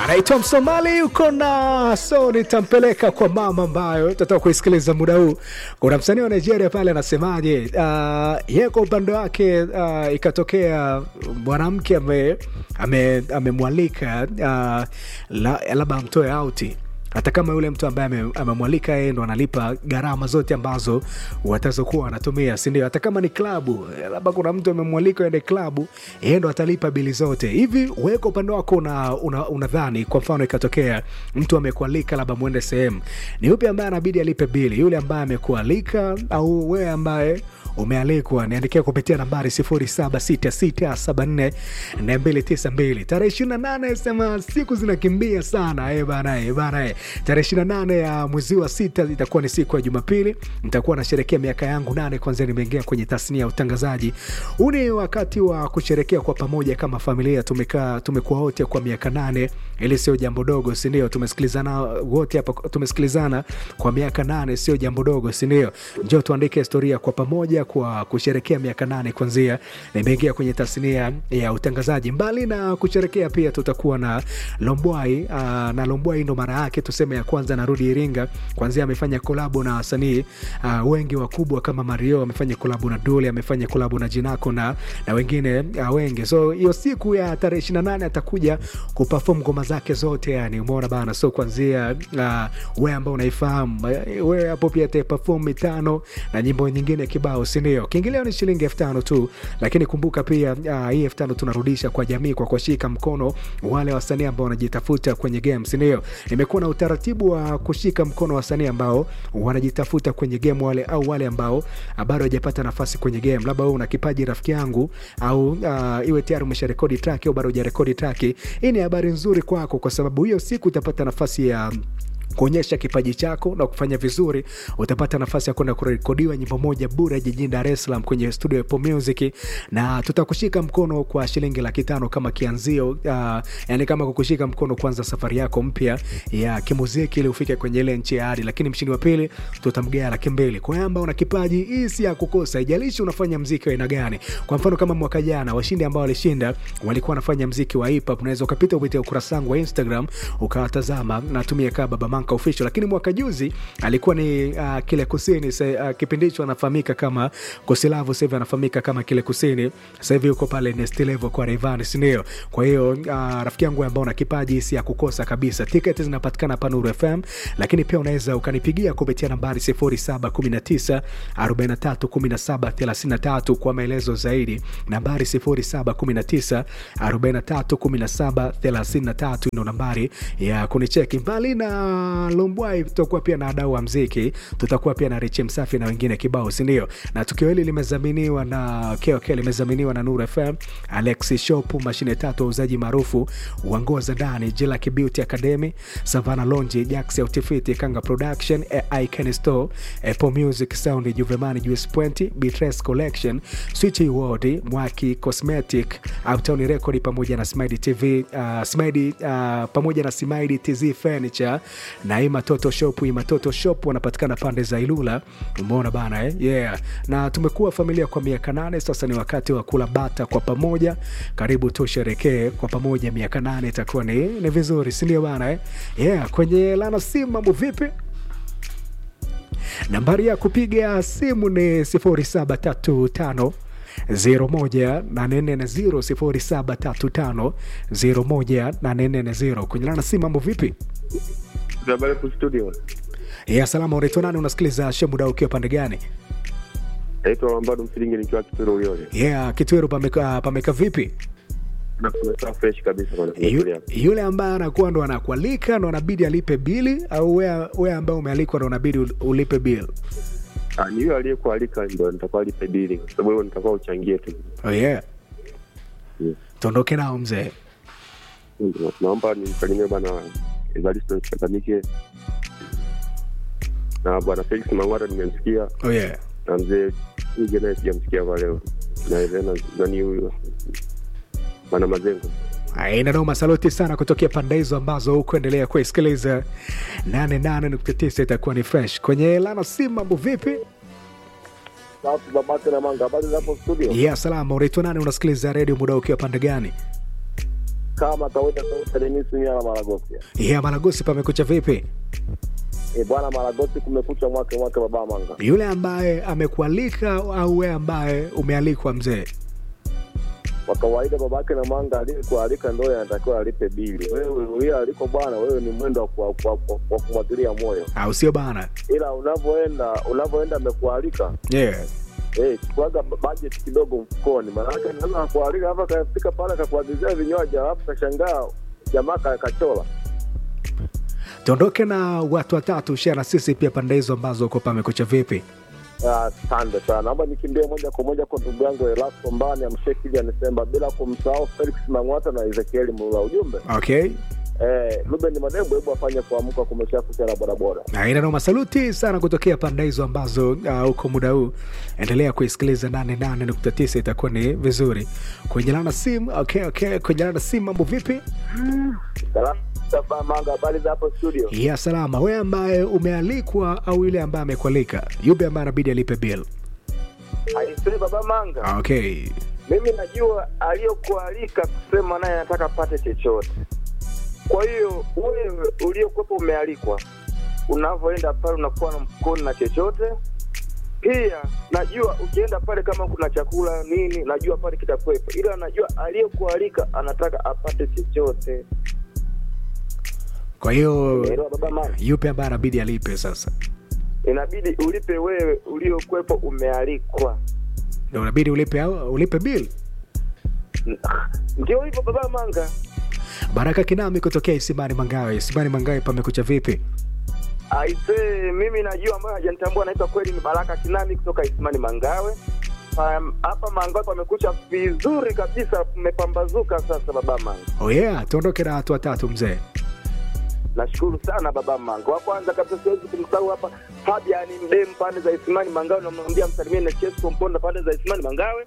anaitwa Msomali yuko na so nitampeleka kwa mama ambayo tutatoka kuisikiliza muda huu. Kuna msanii wa Nigeria pale anasemaje? Uh, yeye kwa upande wake uh, ikatokea mwanamke amemwalika ame, ame uh, labda amtoe auti hata kama yule mtu ambaye amemwalika yeye ndo analipa gharama zote ambazo watazokuwa wanatumia, si ndio? Hata kama ni klabu, labda kuna mtu amemwalika ende klabu, yeye ndo atalipa bili zote. Hivi wewe kwa upande wako unadhani, una kwa mfano ikatokea mtu amekualika labda mwende sehemu, ni yupi ambaye anabidi alipe bili, yule ambaye amekualika au wewe ambaye umealikwa? Niandikia kupitia nambari 0766744292 tarehe 28. Sema siku zinakimbia sana eh bana, eh bana, eh tarehe 28 ya mwezi wa sita itakuwa ni siku ya Jumapili. Nitakuwa nasherekea miaka yangu nane kwanzia nimeingia kwenye tasnia ya utangazaji. Huu ni wakati wa kusherekea kwa pamoja kama familia. Tumekaa tumekuwa wote kwa miaka nane, ili sio jambo dogo, si ndio? Tumesikilizana wote hapa, tumesikilizana kwa miaka nane, sio jambo dogo, si ndio? Njoo tuandike historia kwa pamoja kwa kusherekea miaka nane kwanzia nimeingia kwenye tasnia ya utangazaji. Mbali na kusherekea, pia tutakuwa na Lombwai uh, na Lombwai ndo mara yake tuseme ya kwanza narudi Iringa. Kwanzia amefanya kolabo na wasanii uh, wengi wakubwa kama Mario, amefanya kolabo na Dule, amefanya kolabo na Jinako na, na wengine uh, wengi. So hiyo siku ya tarehe 28 atakuja kuperform ngoma zake zote, yani umeona bana. So kwanzia uh, wewe ambao unaifahamu wewe hapo pia ataperform mitano na nyimbo nyingine kibao, si ndio? Kiingilio ni shilingi elfu tano tu, lakini kumbuka pia uh, hii elfu tano tunarudisha kwa jamii kwa kushika mkono wale wasanii ambao wanajitafuta kwenye game, si ndio? Nimekuwa na utaratibu wa kushika mkono wasanii ambao wanajitafuta kwenye game wale au wale ambao bado hawajapata nafasi kwenye game. Labda wewe una kipaji rafiki yangu, au uh, iwe tayari umesharekodi track au bado hujarekodi track. Hii ni habari nzuri kwako, kwa sababu hiyo siku utapata nafasi ya kuonyesha kipaji chako na kufanya vizuri, utapata nafasi ya kwenda kurekodiwa nyimbo moja bure jijini Dar es Salaam kwenye studio ya Apple Music, na tutakushika mkono kwa shilingi laki tano kama kianzio. Uh, yani kama kukushika mkono kwanza safari yako mpya ya kimuziki ili ufike kwenye ile nchi ya hadi, lakini mshindi wa pili tutamgea laki mbili. Kwa hiyo ambao una kipaji, hii si ya kukosa, haijalishi unafanya mziki wa aina gani. Kwa mfano kama mwaka jana washindi ambao walishinda walikuwa wanafanya mziki wa hip hop, unaweza ukapita kupitia ukurasa wangu wa Instagram ukawatazama, natumia kama Baba Manka official lakini mwaka juzi alikuwa ni uh, kile kusini uh, kipindi hicho anafahamika kama Kosilavu, sasa hivi anafahamika kama kile kusini. Sasa hivi yuko pale next level kwa Rayvanny, si ndio? Kwa hiyo uh, rafiki yangu ambao una kipaji si ya kukosa kabisa. Tiketi zinapatikana hapa Nuru FM, lakini pia unaweza ukanipigia kupitia nambari 0719 43 17 33 kwa maelezo zaidi, nambari 0719 43 17 33 ndio nambari ya kunicheki. Mbali na Lombwai tutakuwa pia na wadau wa mziki, tutakuwa pia na Richi Msafi na wengine kibao, si ndio? Na tukio hili limezaminiwa na KOK, limezaminiwa na Nuru FM, Alex Shop, mashine tatu wauzaji maarufu wa nguo za ndani, Jelak Beauty Academy, Savana Lonji, Jax Outfit, Kanga Production, Icon Store, Apple Music Sound, Juvemani, Juice Point, Beatrice Collection, Switch World, Mwaki Cosmetic, Uptown Record pamoja na Smile TV, uh, Smile uh, pamoja na Smile TZ Furniture na Imatoto Shop. Imatoto Shop wanapatikana pande za Ilula, umeona bana eh? Yeah. Na tumekuwa familia kwa miaka nane sasa, ni wakati wa kula bata kwa pamoja. Karibu tusherekee kwa pamoja miaka nane, itakuwa ni, ni vizuri, si ndio bana eh? Yeah. Kwenye lana simu mambo vipi? Nambari ya kupiga simu ni 0735 0735 kwenye lana simu mambo vipi? Studio. Ya salama, unaitwa nani? Unasikiliza Shemuda ukiwa pande gani? Naitwa Lambado Msilingi nikiwa Kitwero Uyole. Yeah, Kitwero pameka, pameka vipi? Na kumekaa fresh kabisa bwana. Yu, yule ambaye anakuwa ndo anakualika ndo anabidi alipe bili au wewe ambaye umealikwa ndo unabidi ulipe bili? Ah, ni yule aliyekualika ndo nitakuwa lipe bili kwa sababu wewe nitakuwa uchangie tu. Oh yeah. Yeah. Tuondoke nao mzee. Naomba nimsalimie bwana Evaristo Chakamike na bwana Felix Mang'ara nimemsikia, Oh yeah. na mzee Ige naye sijamsikia kwa leo, na Elena nani huyu bwana Mazengo. Aina noma, saluti sana kutokea pande hizo ambazo hukuendelea kuisikiliza 88.9 itakuwa ni fresh kwenye lana simu. Mambo vipi? Safi babake na manga, habari zapo studio? Ya salama, unaitwa nani? Unasikiliza redio muda ukiwa pande gani? kama kawaida sauti ya Maragosi. ya Maragosi, pamekucha vipi? E bwana, Maragosi kumekucha mwake mwake baba manga. Yule ambaye amekualika au wewe ambaye umealikwa mzee? Kwa kawaida babake na manga aliyekualika ndio anatakiwa alipe bili. Wewe uliye aliko bwana, wewe ni mwendo wa kwa- kwa- kwa- kwa kumwagilia moyo, Au sio bana? ila unavyoenda unavyoenda amekualika Yeah. Eh, chukuaga budget kidogo mfukoni, maanake naweza kakualika hapa kafika pale kakuagizia vinywaji alafu kashangaa jamaa ka- kachola. Tuondoke na watu watatu, share na sisi pia pande hizo ambazo uko pamekucha vipi? Ah, Asante sana, naomba nikimbie moja kwa moja kwa ndugu yangu Elasto Mbani amshekili anisemba, bila kumsahau Felix Mang'wata na Ezekieli Mlula. Ujumbe Okay. eh, Ruben Madembo, hebu afanye kuamka, kumesha kucha na bodaboda. Na ina noma, saluti sana kutokea pande hizo ambazo uh, uko muda huu. Endelea kuisikiliza 88.9 itakuwa ni vizuri. Kuendelana na simu, okay, okay. Kuendelana na simu, mambo vipi? Salamu Baba Manga, habari za hapo studio? Ya salama. Wewe ambaye umealikwa au yule ambaye amekualika, yupi ambaye anabidi alipe bill? Aisee, Baba Manga, Okay. mimi najua aliyokualika kusema naye anataka apate chochote. Kwa hiyo wewe uliokuwepo umealikwa, unavyoenda pale unakuwa na mfukoni na chochote. Pia najua ukienda pale kama kuna chakula nini, najua pale kitakuwepo, ila najua aliyekualika anataka apate chochote. Kwa hiyo Umeelewa baba mama? yupi ambaye anabidi alipe sasa? Inabidi ulipe wewe uliokuwepo umealikwa. Ndio unabidi ulipe au ulipe bill. Ndio hivyo baba Manga. Baraka Kinami kutokea Isimani Mangawe. Isimani Mangawe pamekucha vipi? Aisee, mimi najua ambayo hajanitambua naitwa kweli ni Baraka Kinami kutoka Isimani Mangawe. Um, hapa Mangawe pamekucha vizuri kabisa, mmepambazuka sasa baba Manga. Oh yeah, tuondoke na watu watatu mzee. Nashukuru sana baba Manga. Wa kwanza kabisa siwezi kumsahau hapa Fabian Mdem pande za Isimani Mangawe, namwambia msalimie na Chesko Mponda pande za Isimani Mangawe.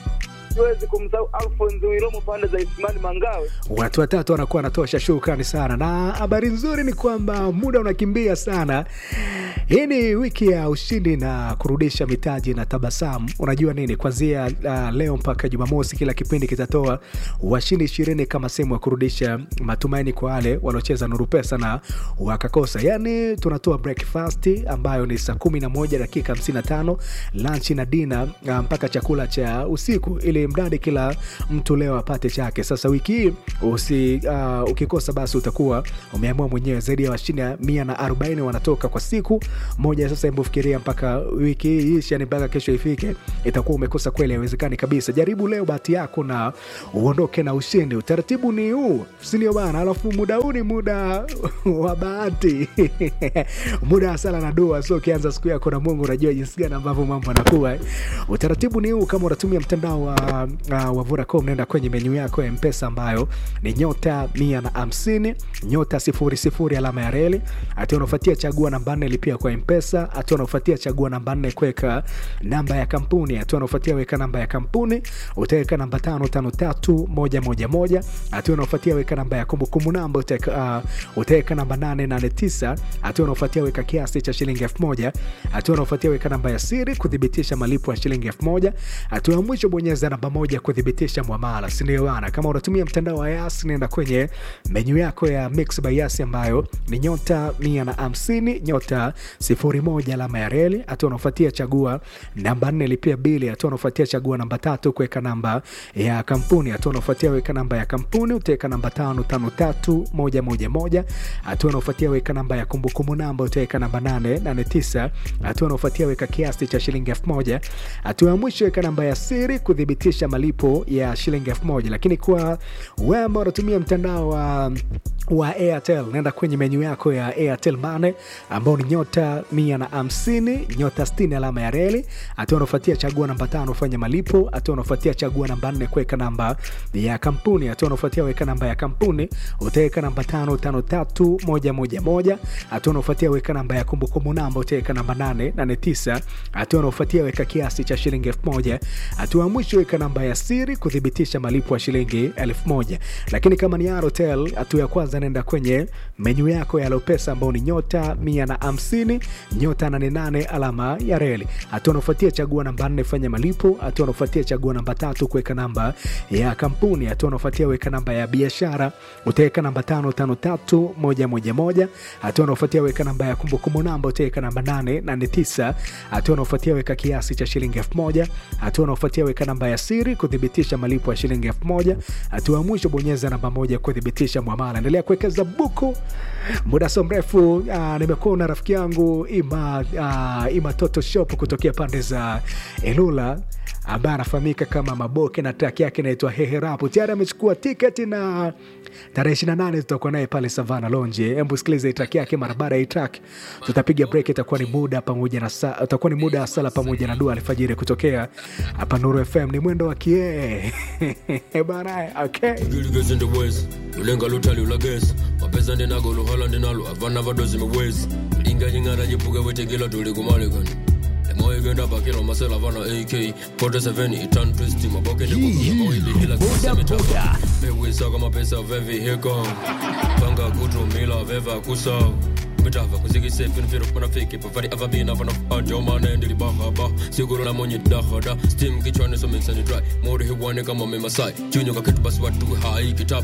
Siwezi kumsahau Alphonse Wiromo pande za Isimani Mangawe. Watu watatu wanakuwa wanatosha. Shukrani sana, na habari nzuri ni kwamba muda unakimbia sana. Hii ni wiki ya ushindi na kurudisha mitaji na tabasamu. Unajua nini, kwanzia uh, leo mpaka Jumamosi kila kipindi kitatoa washindi ishirini kama sehemu ya kurudisha matumaini kwa wale wanaocheza Nuru Pesa na wakakosa. Yani tunatoa breakfast ambayo ni saa kumi na moja dakika 55 lunch na dina uh, mpaka chakula cha usiku ili mradi kila mtu leo apate chake. Sasa wiki hii usi, uh, ukikosa basi utakuwa umeamua mwenyewe. Zaidi ya washindi mia na arobaini wanatoka kwa siku moja. Sasa hebu fikiria mpaka wiki hii ishi, yani mpaka kesho ifike, itakuwa umekosa kweli, haiwezekani kabisa. Jaribu leo bahati yako na uondoke na ushindi. Utaratibu ni huu, si ndio bana? Alafu muda huu ni muda wa bahati muda wa sala na dua. So ukianza siku yako na Mungu, unajua jinsi gani ambavyo mambo yanakuwa. Utaratibu ni huu, kama unatumia mtandao wa, uh, wa Vodacom, naenda kwenye menyu yako ya Mpesa ambayo ni nyota mia na hamsini nyota sifuri sifuri alama ya reli. Hatua unaofuatia chagua namba nne lipia kwa Mpesa. Hatua unaofuatia chagua namba nne kuweka namba ya kampuni. Hatua unaofuatia weka namba ya kampuni, utaweka namba tano tano tatu moja moja moja. Hatua unaofuatia weka namba ya kumbukumbu namba, utaweka uh, utaweka namba nane nane tisa. Hatua unaofuatia weka kiasi cha shilingi elfu moja. Hatua unaofuatia weka namba ya siri kuthibitisha malipo ya shilingi elfu moja. Hatua ya mwisho bonyeza namba moja kuthibitisha mwamala, si ndio bana? Kama unatumia mtandao wa Yas, nenda kwenye menyu yako ya Mix by Yas ambayo ni nyota mia na hamsini nyota sifuri moja alama ya reli. Hatua unaofuatia chagua namba nne lipia bili. Hatua unaofuatia chagua namba tatu kuweka namba ya kampuni. Hatua unaofuatia weka namba ya kampuni, utaweka namba tano tano tatu moja moja moja. Hatua unaofuatia weka namba ya kumbukumbu namba, utaweka namba nane nane tisa. Hatua unaofuatia weka kiasi cha shilingi elfu moja. Hatua ya mwisho weka namba ya siri kuthibitisha malipo ya shilingi elfu moja. Lakini kwa wewe ambao unatumia mtandao wa wa Airtel naenda kwenye menyu yako ya Airtel Money ambao ni nyota mia na hamsini nyota sitini alama ya reli. Hatua unaofuatia chagua namba tano fanya malipo. Hatua unaofuatia chagua namba nne kuweka namba ya kampuni. Hatua unaofuatia weka namba ya kampuni, utaweka namba tano tano tatu moja moja moja. Hatua unaofuatia weka namba ya kumbukumbu namba, utaweka namba nane nane tisa. Hatua unaofuatia weka kiasi cha shilingi elfu moja. Hatua ya mwisho weka namba namba ya siri kuthibitisha malipo ya shilingi elfu moja lakini kama ni Airtel, hatua ya kwanza naenda kwenye menyu yako ya Lopesa ambao ni nyota mia na hamsini nyota nane nane alama ya reli. Hatua unaofuatia chagua namba nne fanya malipo. Hatua unaofuatia chagua namba tatu kuweka namba ya kampuni. Hatua unaofuatia weka namba ya biashara, utaweka namba tano tano tatu moja moja moja. Hatua unaofuatia weka namba ya kumbukumbu namba, utaweka namba nane nane tisa. Hatua unaofuatia weka kiasi cha shilingi elfu moja. Hatua unaofuatia weka namba ya siri kuthibitisha malipo ya shilingi elfu moja. Hatua ya mwisho bonyeza namba moja kuthibitisha mwamala. Endelea kuwekeza buku muda so mrefu. Uh, nimekuwa na rafiki yangu Ima, uh, Ima Toto Shop kutokea pande za Ilula ambaye anafahamika kama Maboke na track yake inaitwa Heherapu. Tayari amechukua tiketi na tarehe 28 tutakuwa naye pale Savana Lonje. Hebu sikiliza hii track yake. Mara baada ya hii track tutapiga break, itakuwa ni muda pamoja na sa, itakuwa ni muda wa sala pamoja na dua alfajiri kutokea hapa Nuru FM. Ni mwendo wa kie bana, okay. Girls in the west, ulenga lutali ulagesi mapesa ndinago luhala ndinalo avana vadozi miwezi linga ying'ara jipuke wetekila tuli kumalikani emoigenda bakila masela vana ak 47 itan twist maboke ndikukuamaoilihila kisemitafa mewisaka mapesa vevi hiko panga kutumila veva kusau mitava kuzikisefinfiro panafiki pavari avabina vanafajomane ndilibahaba siguro la monye dahada stim kichwani sominsani dry mori hiwane kama memasai junyo kakitu basi watu hai kitabu